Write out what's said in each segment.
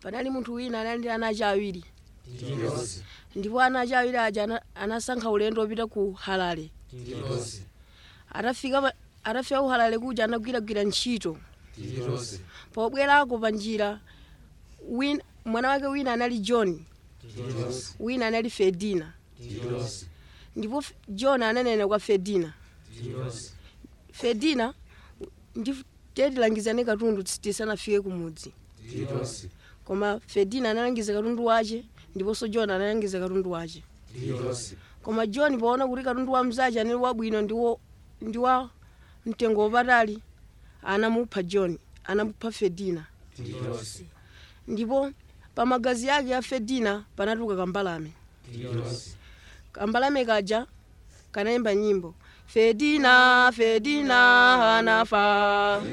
panali munthu wina anali ndi ana ace awiri tililosi ndipo ana ace awiri aja ana- anasankha ulendo wopita ku harare tililosi atafika pa- atafika ku harare kuja anagwiragwira ntchito tililosi pobwerako pa njira wina- mwana wake wina anali john tililosi wina anali fedina tililosi ndipo F- john ananena kwa fedina tililosi fedina ndi tilangizane katundu tis- tisanafike kumudzi tililosi koma fedina analangiza katundu wace ndiponso john analangiza katundu wace tililosi koma john poona kuti katundu wa mzace anali wabwino ndiwo ndi wa mtengo wapatali anamupha john anamupha fedina tililosi ndipo pa magazi ake a fedina panatuluka kambalame tililosi kambalame kaja kanayimba nyimbo fedina fedina anafa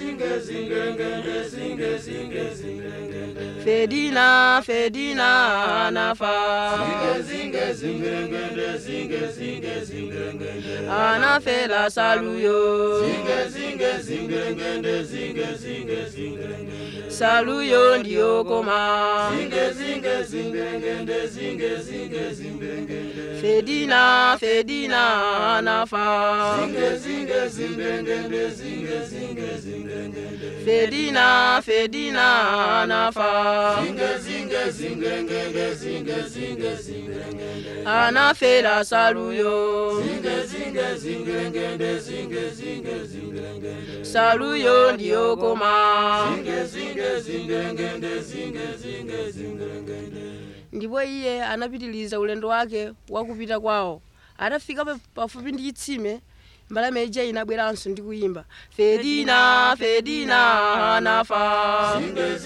fedina fedina anafa anafela saluyo saluyo ndiyokoma fedina fedina anafa fedina fedina anafa anafela saluyo saluyo ndiyokoma ndipo iye anapitiliza ulendo wake wakupita kwawo atafika pa- pafupi ndi chitsime mbalame ija inabweranso ndi kuyimba fedina fedina anafa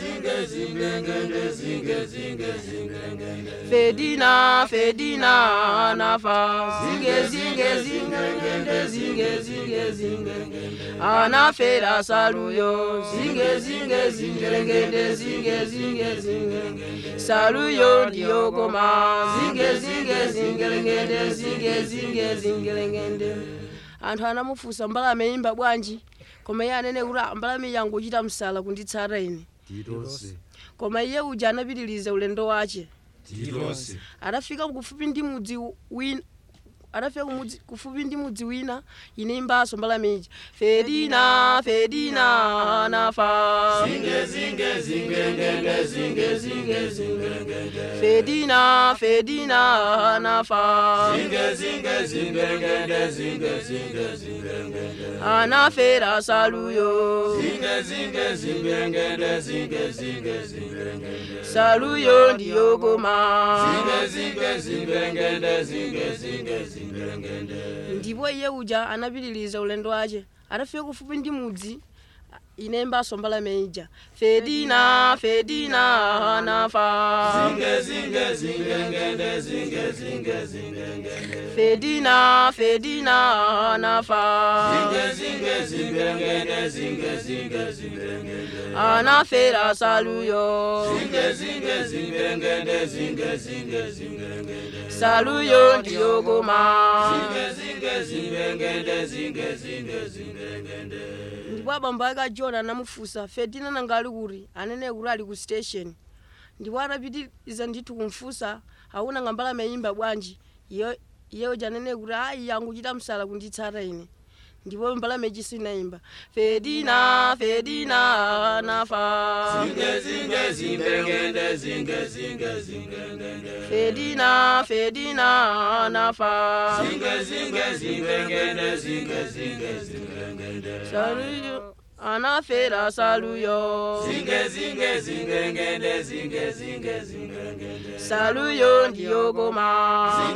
fedina fedina anafa zinge zinge zingengende zinge zinge zinge anafera saluyo zinge zinge zingelengende zinge zinge zinge saluyo ndiyokoma zinge zinge zingelengende zinge zinge zingelengende anthu anamufunsa mbalame imba bwanji koma iye anene kuti "Ah, mbalame yangu uchita msala kunditsata ine tililosi koma iye uja anapitiliza ulendo wace tililosi atafika kufupi ndi mudzi wina atafika kumudzi kufupi ndi mudzi wina inayimbanso mbalame ija fedina fedina anafa fedina fedina anafa anafera saluyo saluyo ndiyokoma ndipo iye uja anapitiliza ulendo wace atafika kufupi ndi mudzi inayimbanso mbalame ija fedina fedina anafa fedina fedina anafa anafera saluyo saluyo ndiyokoma ndipo abambo ake a john anamufunsa fedina nanga ali kuti anene kuti ali ku station ndipo atapitiriza ndithu kumfunsa akunanga mbalame yimba bwanji iyo iye uja anene kuti ayi yangu chita msala kunditsata ine ndipo mbalame ichiso inayimba fedina fedina anafa fedina fedina anafa saluyo anafera saluyo saluyo ndiyokoma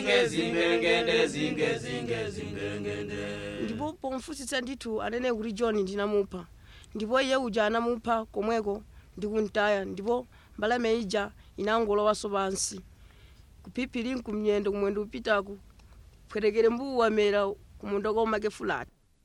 ndipo pomfusitsa ndithu anene kuti john ndinamupha ndipo iye uja anamupha komweko ndikuntaya ndipo mbalame ija inangolowanso pansi kuphiphiringu kumyendo kumwendo upitaku pwetekere mbuwu wamera kumunda komake fulati